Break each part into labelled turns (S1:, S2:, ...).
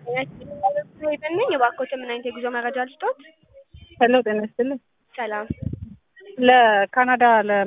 S1: ሄደን ነኝ እባክዎት ምን አይነት የጉዞ መረጃ ልስጦት?
S2: ሄሎ ጤና ይስጥልኝ።
S1: ሰላም
S2: ለካናዳ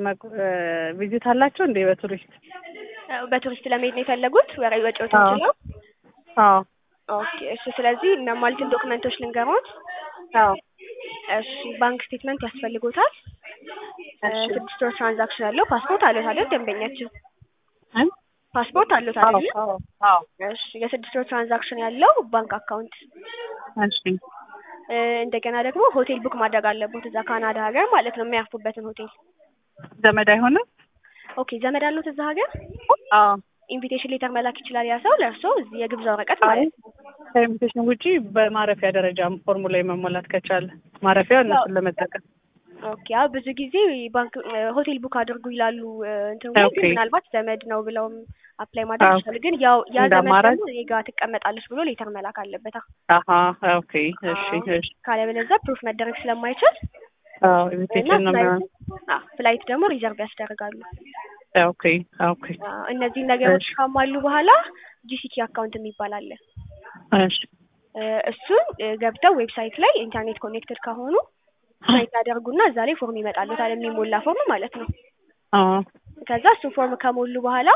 S2: ቪዚት አላቸው እንዴ በቱሪስት?
S1: በቱሪስት ለመሄድ ነው የፈለጉት? ወራዊ ወጪዎት
S2: አዎ።
S1: ችለው?
S2: አዎ
S1: ኦኬ እሺ። ስለዚህ የሚያሟሉትን ዶክመንቶች ልንገሮት።
S2: አዎ
S1: እሺ ባንክ ስቴትመንት ያስፈልጎታል። እ
S2: እሺ።
S1: ስድስት ወር ትራንዛክሽን ያለው ፓስፖርት አለዎት አይደል? ደንበኛችን
S2: እ?
S1: ፓስፖርት አለዎት
S2: አዎ
S1: አይደል?
S2: አዎ አዎ
S1: እሺ የስድስት ወር ትራንዛክሽን ያለው ባንክ አካውንት
S2: እሺ
S1: እ እንደገና ደግሞ ሆቴል ቡክ ማድረግ አለቦት እዛ ካናዳ ሀገር ማለት ነው የሚያርፉበትን ሆቴል።
S2: ዘመድ አይሆንም?
S1: ኦኬ ዘመድ አለዎት እዛ ሀገር?
S2: አዎ
S1: ኢንቪቴሽን ሌተር መላክ ይችላል ያ ሰው ለእርስዎ እዚህ የግብዣ ወረቀት
S2: አይ
S1: ማለት ነው።
S2: ከኢንቪቴሽን ውጪ በማረፊያ ደረጃ ፎርሙ ላይ መሞላት ከቻለ ማረፊያ እነሱን ለመጠቀም
S1: ኦኬ አዎ ብዙ ጊዜ ባንክ እ ሆቴል ቡክ አድርጉ ይላሉ እ እንትን ላይ ግን
S2: ኦኬ።
S1: ምናልባት ዘመድ ነው ብለውም አፕላይ ማድረግ
S2: አዎ።
S1: ይችላሉ። ግን ያው ያ
S2: እንደ
S1: ዘመድ
S2: አማራጭ?
S1: ደግሞ እኔ ጋር ትቀመጣለች ብሎ ሌተር መላክ አለበታ።
S2: አሀ ኦኬ እሺ
S1: አዎ።
S2: እሺ
S1: ካለበለዚያ ፕሩፍ መደረግ ስለማይችል
S2: አዎ
S1: እና
S2: ኢንቪቴሽን ነው
S1: ፍላይት
S2: የሚሆነው።
S1: አዎ ፍላይት ደግሞ ሪዘርቭ ያስደርጋሉ።
S2: ኦኬ ኦኬ
S1: አዎ እነዚህን ነገሮች
S2: እሺ።
S1: ካሟሉ በኋላ ጂሲቲ አካውንት የሚባል አለ።
S2: እሺ
S1: እ እሱን እ ገብተው ዌብሳይት ላይ ኢንተርኔት ኮኔክትድ ከሆኑ ሳይት ያደርጉና እዛ ላይ ፎርም ይመጣልዎታል የሚሞላ ፎርም ማለት ነው።
S2: አዎ
S1: ከዛ እሱ ፎርም ከሞሉ በኋላ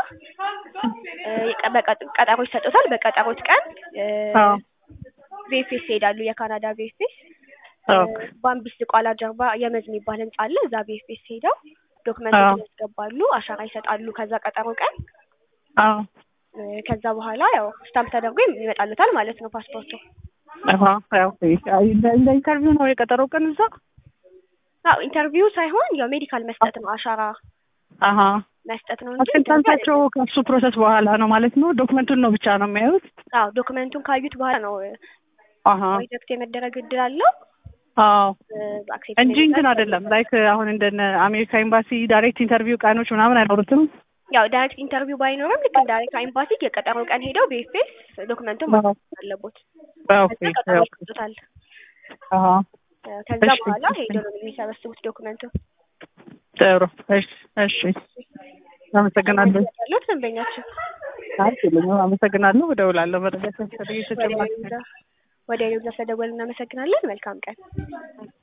S1: እ የቀ- በቀ- ቀጠሮ ይሰጡታል። በቀጠሮት ቀን እ
S2: አዎ
S1: ቪኤፍኤስ ይሄዳሉ። የካናዳ ቪኤፍኤስ
S2: ኦኬ
S1: ባምቢስ ቋላ ጀርባ የመዝ የሚባል ህንጻ አለ። እዛ ቪኤፍኤስ ሄደው
S2: አዎ
S1: ዶክመንቶችን ያስገባሉ፣ አሻራ ይሰጣሉ። ከዛ ቀጠሮ ቀን
S2: አዎ
S1: እ ከዛ በኋላ ያው ስታምፕ ተደርጎ ይመጣልዎታል ማለት ነው ፓስፖርቱ።
S2: አሀ ኦኬ አይ እንደ እንደ ኢንተርቪው ነው የቀጠሮ ቀን እዛ?
S1: አዎ ኢንተርቪው ሳይሆን ያው ሜዲካል መስጠት ነው፣ አሻራ
S2: አሀ
S1: መስጠት ነው እንጂ ኢንተርቪው
S2: አስከንታንታቸው
S1: አይደለም።
S2: ከእሱ ፕሮሰስ በኋላ ነው ማለት ነው? ዶክመንቱን ነው ብቻ ነው የሚያዩት?
S1: አዎ ዶክመንቱን ካዩት በኋላ ነው
S2: አሀ
S1: ሪጀክት የመደረግ እድል አለው
S2: አዎ
S1: አክሴፕት
S2: እንጂ እንትን አይደለም ላይክ አሁን እንደነ አሜሪካ ኤምባሲ ዳይሬክት ኢንተርቪው ቀኖች ምናምን አይኖሩትም?
S1: ያው ዳይሬክት ኢንተርቪው ባይኖርም ልክ እንደ አሜሪካ ኤምባሲ የቀጠሮ ቀን ሄደው በኤፍኤስ ዶክመንቱን
S2: አዎ
S1: ማስገባት አለቦት።
S2: ኦኬ
S1: ከዛ ቀጠሮ
S2: ኦኬ
S1: ይሰጡታል።
S2: አሀ
S1: እ ከዛ
S2: እሺ
S1: በኋላ
S2: እሺ
S1: ሄደው ነው የሚሰበስቡት ዶክመንቱን።
S2: ጥሩ እሺ እሺ አመሰግናለሁ።
S1: ያሉት ደንበኛችን
S2: አልችልም አመሰግናለሁ። እደውላለሁ መረጃ ሲያስፈልግ ተጨማሪ
S1: ወደ ሌላ ስለደወል እናመሰግናለን። መልካም ቀን።